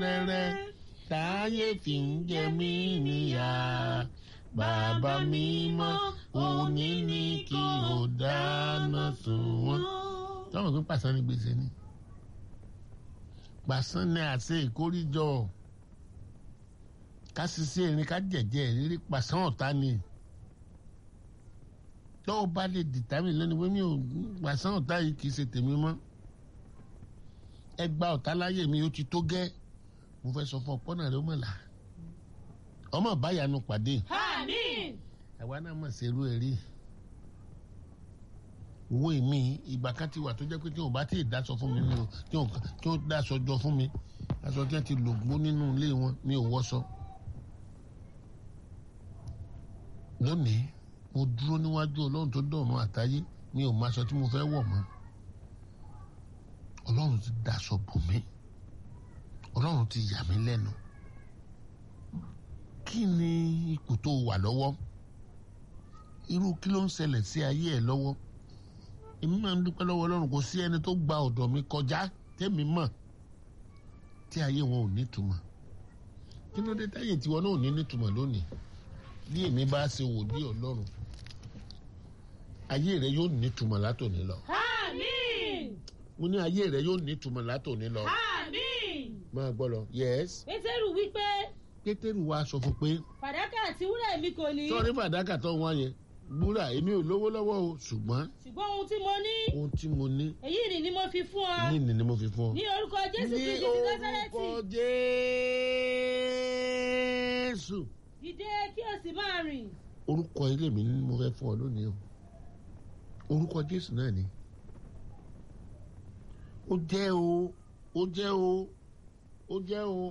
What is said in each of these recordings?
rẹ́rẹ́ táyé fi ń jẹ mí níyà bàbá mi mọ́ òní ní kí o dáná sun wọ́n. táwọn òfin pàṣán ní gbèsè ni pàṣán ní àṣẹ ìkórìjọ ká ṣiṣẹ́ erin ká jẹ̀jẹ̀ rírí pàṣán ọ̀tá ni tọ́wọ́ bá lè dìtámì lónìí pé mi ò pàṣán ọ̀tá yìí kì í ṣe tèmi mọ́ ẹ gba ọ̀tá láyè mi ó ti tó gẹ́ mo fẹ́ sọ fún ọpọ́nà rẹ ó mọ̀ là ọmọ báyanu pàdé Àmín. àwa náà mọ̀ sí irú ẹ̀rí owó èmi ìgbà kan ti wà tó jẹ́ pé tí wọ́n bá tí ì dáṣọ fún mi mi ò tí wọ́n tí wọ́n dáṣọ jọ fún mi aṣọ tí wọ́n ti lò gbó nínú ilé wọn mi ò wọ́ṣọ. lónìí mo dúró níwájú ọlọ́run tó dọ̀run àtayé mi ò mọ aṣọ tí mo fẹ́ wọ̀ mọ́ ọlọ́run ti dáṣọ bò mí ọlọ́run ti yà mí lẹ́nu kí ni ipò tó wà lọ́wọ́ irú kí ló ń ṣẹlẹ̀ sí ayé ẹ̀ lọ́wọ́ èmi máa ń dúpẹ́ lọ́wọ́ ọlọ́run kò sí ẹni tó gba ọ̀dọ̀ mi kọjá tẹ́mi mọ̀ tí ayé wọn ò nítumọ̀ kí ló dé táyé tiwọn náà ò ní nítumọ̀ lónìí bí èmi bá ṣe wòlíì ọlọ́run ayé rẹ yóò nítumọ̀ látòní lọ Àmín. mo ní ayé rẹ yóò nítumọ̀ látòní lọ Àmín. máa gbọ́ lọ yes Pétérù wípé pétérù wa sọ fún pé fàdákà àti wúrà èmi kò ní. sọ́ọ́rí fàdákà tó wọ́n yẹn búrà èmi ò lówó lọ́wọ́ o ṣùgbọ́n ṣùgbọ́n ohun tí mo ní ohun tí mo ní èyí ni ni mo fi fún ọ. ní ìní ni mo fi fún ọ. ní orúkọ Jésù ní Kristi ti Násárẹ́tì. orúkọ jésù. dìde kí o sì máa rìn. orúkọ ilé mi ni mo fẹ́ fún ọ lónìí o orúkọ jésù náà ni ó jẹ́ o ó jẹ́ o ó jẹ́ o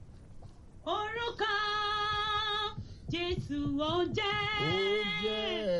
orúkọ Jésù ó jẹ́. ó jẹ́